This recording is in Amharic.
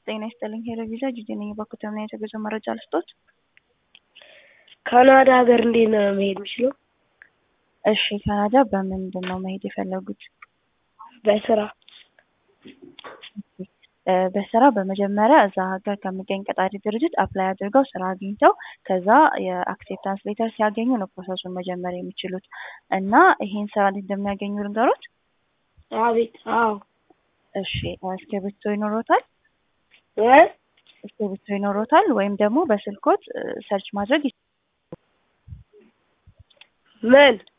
ጤና ይስጥልኝ ሄሎ ቪዛ ጂጂ ነኝ። በኩተምና የተገዙ መረጃ ልስጦት። ካናዳ ሀገር እንዴት ነው መሄድ የምችለው? እሺ ካናዳ በምንድን ነው መሄድ የፈለጉት? በስራ እ በስራ በመጀመሪያ እዛ ሀገር ከሚገኝ ቀጣሪ ድርጅት አፕላይ አድርገው ስራ አግኝተው ከዛ የአክሴፕታንስ ሌተር ሲያገኙ ነው ፕሮሰሱን መጀመር የሚችሉት እና ይሄን ስራ እንዴት እንደሚያገኙ ልንገሮት? አቤት። አዎ እሺ እስክሪብቶ ይኖሮታል? እ እስክሪብቶ ይኖሮታል ወይም ደግሞ በስልኮት ሰርች ማድረግ ምን